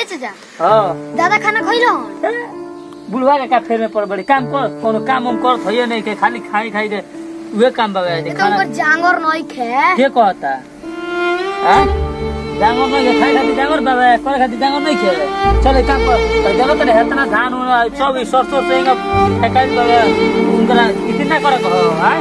चाचा हाँ दादा खाना खइलो बुढ़वा के का फेर में पड़ बड़ी काम कर कोनो काम उम कर थइए नहीं के खाली खाई खाई दे उहे काम बगा दे तो खाना ऊपर जांगर नहीं खे के कहता हां डांगर नहीं के खाई खाती डांगर बाबा करे खाती डांगर नहीं खे चल एक काम कर तो जब तक हेतना धान उन सब ई सरसों से इंगा फेकाई बाबा उनकरा इतना करे कहो हां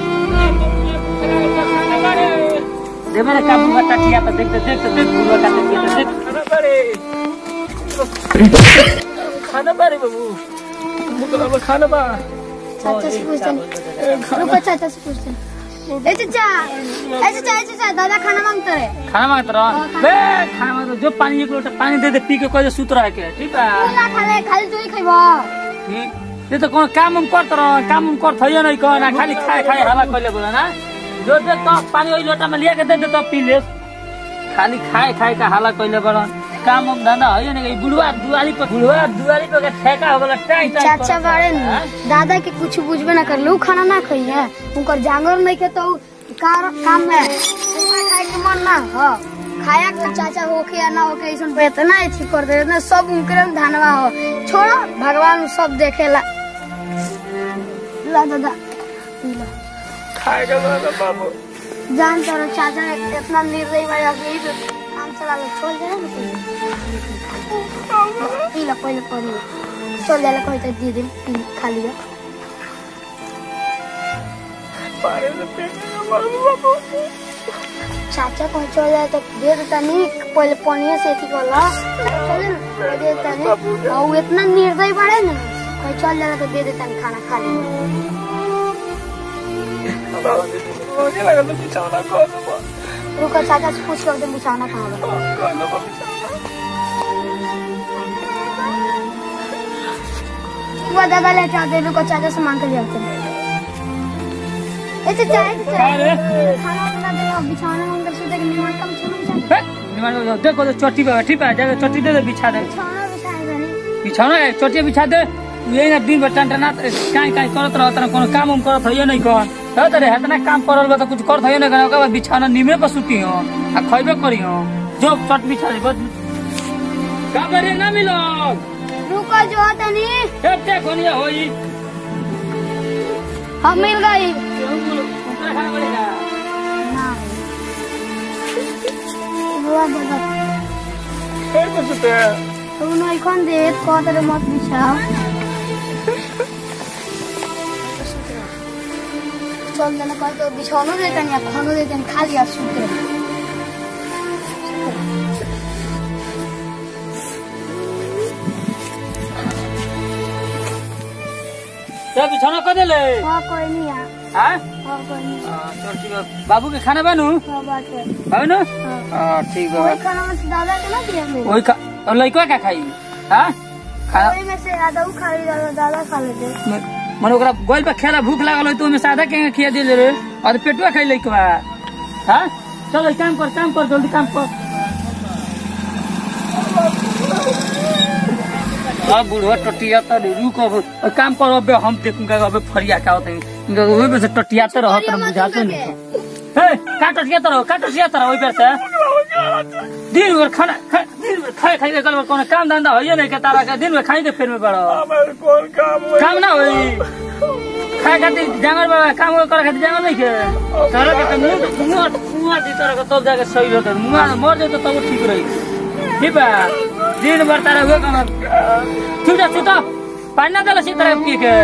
दे मेरे काम में टटिया पे देख देख देख देख बुढ़वा का देख देख खाना बारे बाबू मुकला खाना बा चाचा से पूछते हैं रुको चाचा से पूछते हैं ए चाचा ए चाचा ए चाचा दादा खाना मांगते रहे खाना मांगत रह बे खाना मांगत जो पानी एक लोटा पानी दे दे पी के कोई सुत रह के ठीक है ना खाले खाली तू ही खइबो ठीक ये तो कोनो काम उम करत रह काम उम कर थइए नहीं कह ना खाली खाए खाए हवा कइले बोला ना जो दे तो पानी ओई लोटा में लिया के दे दे तो पी ले खाली खाए खाए का हाला कइले बड़ा काम उम धंधा है नहीं बुढ़वा दुआरी पर बुढ़वा दुआरी पर के ठेका हो गला टाई टाई चाचा बारे न दादा के कुछ बुझबे ना कर लू खाना ना खई है उनकर जांगर नहीं के तो उ कार काम में उनका खाए के मन ना हो खाया के चाचा होके या ना होके ऐसा पे इतना एथी कर दे इतना सब उनके में धनवा हो छोड़ो भगवान सब देखेला ला दादा पी ला। खाए के बड़ा बाबू जान तर चाचा इतना निर्दयी वाला गई तो काम चला ले छोड़ जाए ना पी ला पहले पी ला चल जाए कोई तो दे दे पी खा लिया पारे से पे बाबू चाचा कहीं चल जाए तो दे देता नहीं पहले पनिया से थी कोला चले ना दे देता नहीं और वो इतना निर्दयी बड़े ना कहीं चल जाए तो दे देता नहीं खाना खा लिया मुझे लगा तो बिछाना कौन बा रुको चाचा से पूछ कर दे बिछाना कहाँ बा कौन बा बिछाना वो दादा ले जाते रुको चाचा से मांग के ले आते हैं ए चाचा ए चाचा अरे खाना बना दे और बिछाना अंदर से देख निमन कम सुनो चाचा निमान देखो तो चोटी पे ठीक है जाके चोटी दे दे बिछा दे बिछाना बिछाएगा नहीं बिछौना है चोटी बिछा दे यही ना दिन भर टनटना काई काई करत रहत ना कोनो काम उम करत होइए नहीं कौन हो तरे हेतना काम करल बा तो कुछ करत होइए नहीं कौन ओकर बाद बिछौना निमे पर सुती हो आ खइबे करी हो जो चट बिछा दे बस का करे ना मिलो रुको जो होता नहीं एते कोनिया होई हम मिल गई ऊपर खाना पड़ेगा ना हुआ दादा फिर कुछ सुते तो नहीं कौन दे को तेरे मत बिछाओ चल देना कह तो बिछौनो देते नहीं खानो देते नहीं खा लिया सूते सब बिछौना कर देले हाँ कोई नहीं है हां हाँ कोई नहीं चल ठीक है बाबू के खाना बनू हाँ बात है बाबू नु हाँ हां ठीक है वही खाना में से दादा के ना दिया मेरे वही खा और लइका क्या खाई हां खाना वही में से दादा खा ली दादा दादा खा लेते मन ओकरा गोल पे खेला भूख लागल होई तो ओमे सादा के खिया दे रे और पेटवा खाई लइकवा हां चलो काम कर काम कर जल्दी काम कर अब बुढ़वा टटिया तो रुक अब और काम कर अब हम देखूंगा अब फरिया का होते हैं वही पे से टटियाते रहो तो बुझाते नहीं हे का टटिया तो रहो का टटिया तो रहो वही पे से दिन भर खाना खा, दिन भर खाए खाए के कल कोनो काम धंधा होइए नहीं के तारा के दिन भर खाई के फिर में पड़ो काम ना होई खाए खातिर जांगर बाबा काम करे खातिर जांगर नहीं के तारा के तो मुंह मुंह मुंह दी तारा के तब जाके सही रहत मुंह मर जाए तो तब ठीक रही ठीक बा दिन भर तारा हुए kana ठीक है सुता पानी ना दला सी तरह पी के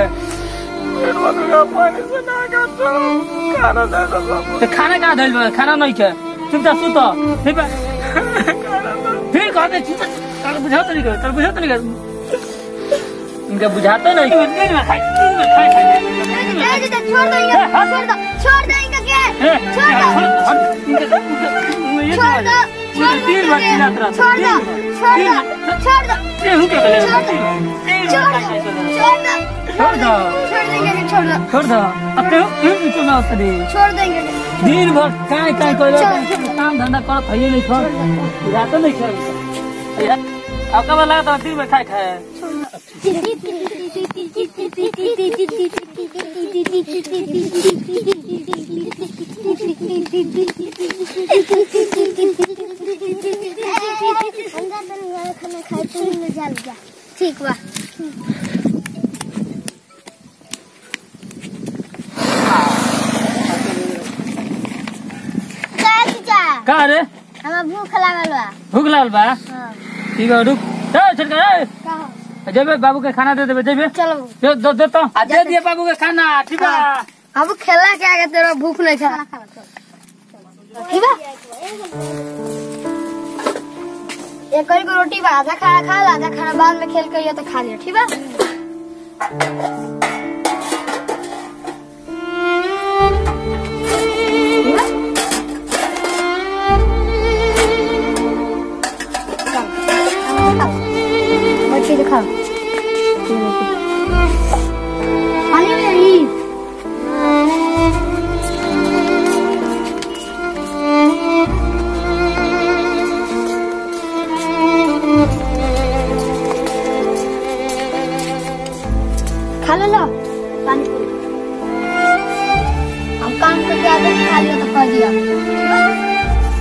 तो खाना कहाँ धैल बा खाना नहीं के चुपचाप सुत ठीक बा फिर कहते चुप तारा बुझाते नहीं के तारा बुझाते नहीं के इनका बुझाते नहीं दिन में खाए दिन में खाए खाए दिन में खाए। छोड़ दो इनका छोड़ दो छोड़ दो इनका क्या ए, छोड़ दो हट, हट, इनका- इनका- ये छोड़ दो तो छोड़ दिन भर चिल्लाते दो रहते छोड़ दो दिन छोड़ दिन दो छोड़ दो ये हूँ क्या करे छोड़ दो दिन छोड़ भर दो खाए खाए। छोड़ दो छोड़ दो छोड़ देंगे छोड़ दो छोड़ दो अब तो इन चुना उतरी छोड़ देंगे दिन भर काय काय करे काम धंधा करत है नहीं छोड़ जाते नहीं खेल अब कब लगा तो दिन में खाए खाए छोड़ दो ठीक बा का रे हमारा भूख लागल बा भूख लागल बा हाँ। ठीक है रुक ए छोटका ए का हो? जेबे बाबू के खाना दे देबे जेबे चलो दे दो दे तो आ दे दिए बाबू के खाना ठीक बा अब खेला क्या है तेरा भूख नहीं था ठीक है एक करी को रोटी बा आधा खाना खा ला आधा खाना बाद में खेल कर तो खा लिया ठीक है ठीक है? चल, खाओ। बच्चे तो खाओ पानी में नहीं खा लो लो पानी पूरी हम काम करके आते हैं, खा लिया तो खा दिया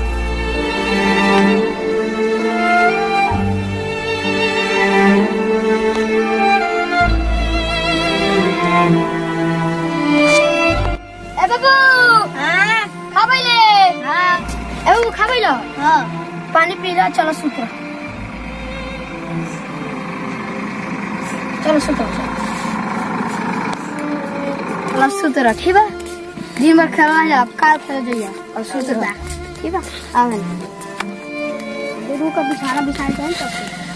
ए बाबू हाँ खा ले हाँ ए बाबू खा लो हाँ पानी पी लो चलो सुतो चलो सुतो चलो चलो सुतो रह ठीक बा दिन भर खेलना है अब काल खेल जाइए और सुतो रह ठीक बा आवन गुरु का बिछाना बिछाए जाए तो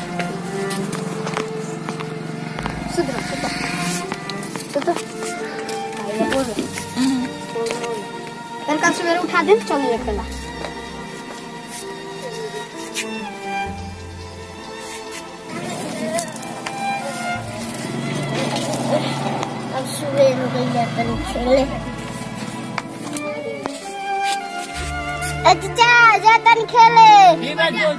सुतो रह, सुतो सुतो आइए, बोल रहे। कल का सवेरे उठा दे चलिए खेला अब सवेर हो गई है तनी खेले अच्छा जा तनी खेले ठीक बा जो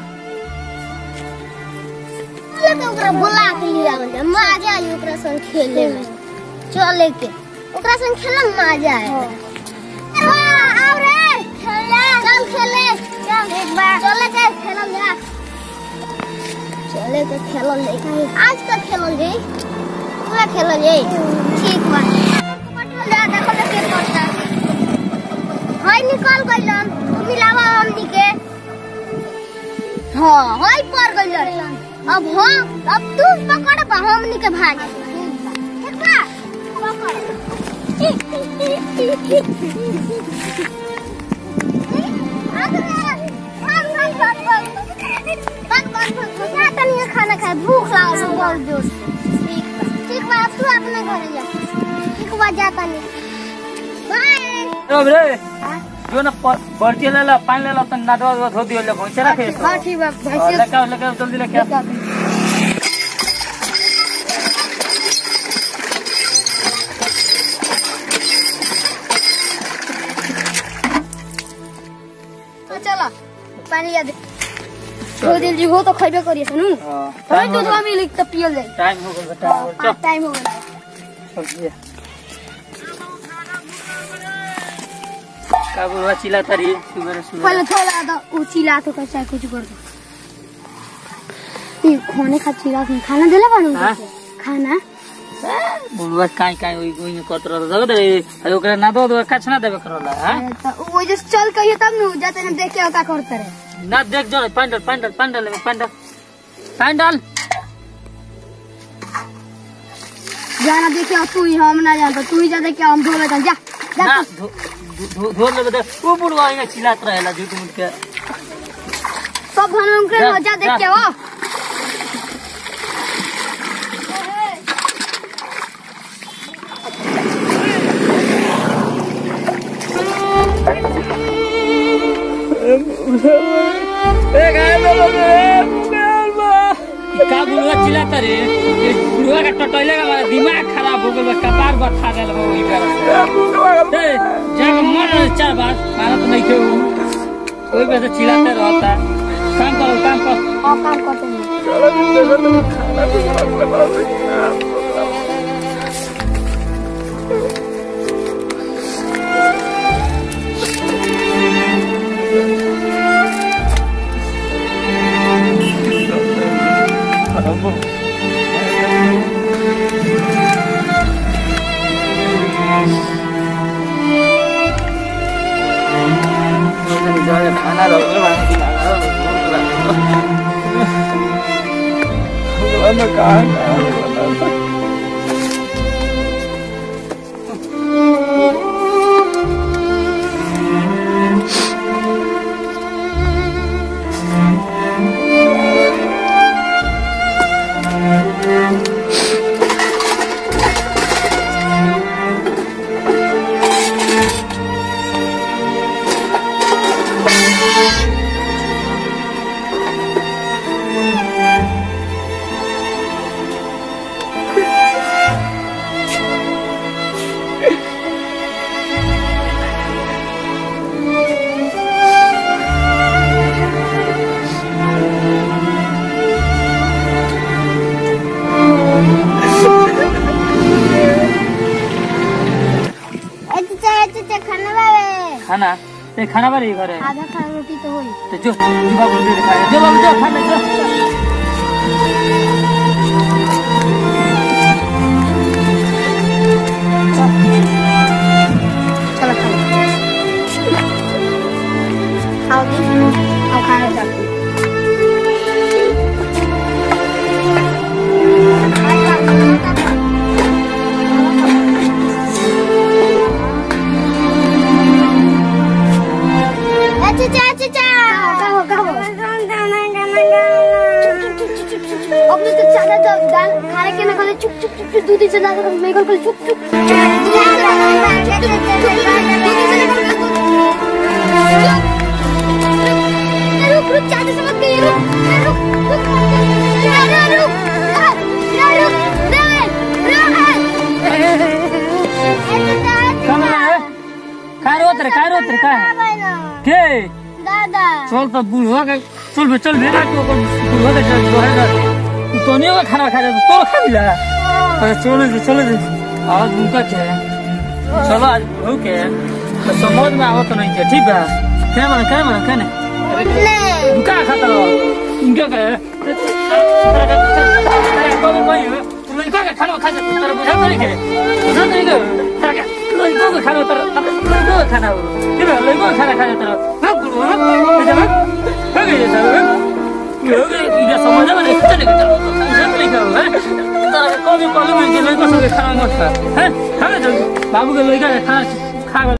लेके ओकरा बुला के लिया बंदे मजा आई ओकरा संग खेले में चले के ओकरा संग खेले में मजा आए हाँ, आओ रे खेले चल खेले चल एक बार चले के खेलम जा चले के खेलम जाई आज का खेलम जाई पूरा खेलम जाई ठीक बा पटल जा देखो ले के करता हाय निकल गइलन तू मिलावा हमनी के हाँ हाय पर गइलन अब हाँ अब तू पकड़ बा हमनी के भाग ठीक बा पकड़ खाना खाए भूख लागल है बहुत जोर से। ठीक बा अब तू अपने घरे जा ठीक बा जाता नहीं बाय अब रे जो ना बर्ती ले ला पानी ले ला तो नादवा वादवा धो दियो ले भैंसे रखे हाँ ठीक बा और लेके आओ, लेके आओ, जल्दी लेके आओ। तो चलो पानी याद दो दिन जी हो तो खइबे करिए सुनू हाँ, हमें टाइम हो दूध गया में लिख तो पियल जाई टाइम हो गया टाइम हो गया हाँ, टाइम हो गया चल, चल, ये। का बुढ़वा चिल्लाता रही सुबह सुबह पहले थोड़ा दा ऊ चिल्ला तो कैसा कुछ कर दो ये खाने खा चिल्ला के खाना देला बानू हाँ? खाना बुढ़वा काई काई ओई ओई करत रहत जगत रे अरे ओकरा ना दो दो काछ ना देबे करला हां अरे तो वो जैसे चल कहिए तब नु जाते हम देख के का करते रहे ना देख जो पंडल पंडल पंडल लेबे पंडल पंडल जाना देखे तू ही हम ना जानता तू ही जा देख के हम धो लेता जा जा ना तू। धो धो धो लेबे दे ओ बुढ़वा यहाँ चिल्लात रहेला झूठ मूठ के सब हम उनके जा, मजा देख जा। के हो का बुढ़वा चिल्लाता रे ये बुढ़वा का टटोइले का हमारा दिमाग खराब हो गया कपार बथा देल बा वही पे ए जाके मर चार बार मारा तो नहीं के कोई वैसे चिल्लाते रहता काम करो काम करो और काम करते हैं खाना ए चाचा ए चाचा खाना बाबे खाना ते खाना बारी घरे आधा खा रोटी तो होई तो जो जो बाबू दे खाए जो बाबू जो खाना जो चलो खाओ खाओ दी आओ खाना चल चाचा चाचा कहो कहो अपने तो चाचा तो दाल खाने के ना खाने चुप चुप चुप चुप दूधी से दाल मैं कल कल चुप चुप रुक रुक चाचा समझ गई रुक रुक रुक रुक रुक खाना है काय रोत रे काय रोत रे काय के दादा चल तो बुढ़वा के चल बे चल बे ना तो बुढ़वा के चल जो है ना तू तो नहीं होगा खाना खा जा तो खा लिया अरे चलो दे चलो दे आज उनका क्या है चलो आज हो के तो समझ में आवत नहीं है ठीक है क्या माने क्या माने क्या नहीं ले उनका खाता रहो उनका क्या है कौन कोई है तू लड़का का खाना खा जा तेरा बुझा नहीं के बुझा नहीं के तेरा क्या लड़का का खाना तेरा लड़का का खाना ठीक है लड़का का खाना खा जा तेरा हाँ गुरु हाँ ठीक है हो गया सब हो गया ये समझ में नहीं चले चलो बुझा नहीं के है तेरा कभी कॉलेज में लड़का सब खाना मत खा हैं खाना चल बाबू के लड़का का खाना खा